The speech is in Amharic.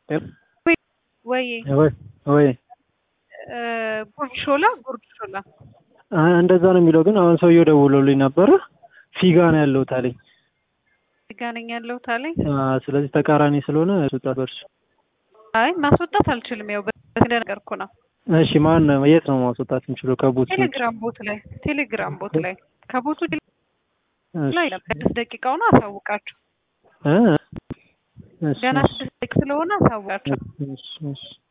ወይ ወይ ወይ ጉርድ ሾላ ጉርድ ሾላ እንደዛ ነው የሚለው። ግን አሁን ሰውየው ደውሎልኝ ነበረ ፊጋ ነው ያለሁት አለኝ። ፊጋ ነኝ ያለሁት አለኝ። ስለዚህ ተቃራኒ ስለሆነ ያስወጣል በእርሱ። አይ ማስወጣት አልችልም። ያው እንደነገርኩ ነው። እሺ ማን የት ነው ማስወጣት የምችለው? ከቦት ቴሌግራም ቦት ላይ ቴሌግራም ቦት ላይ ከቦቱ ላይ ስድስት ደቂቃው ነው አሳውቃቸው። ገና ስድስት ደቂቃ ስለሆነ አሳውቃቸው።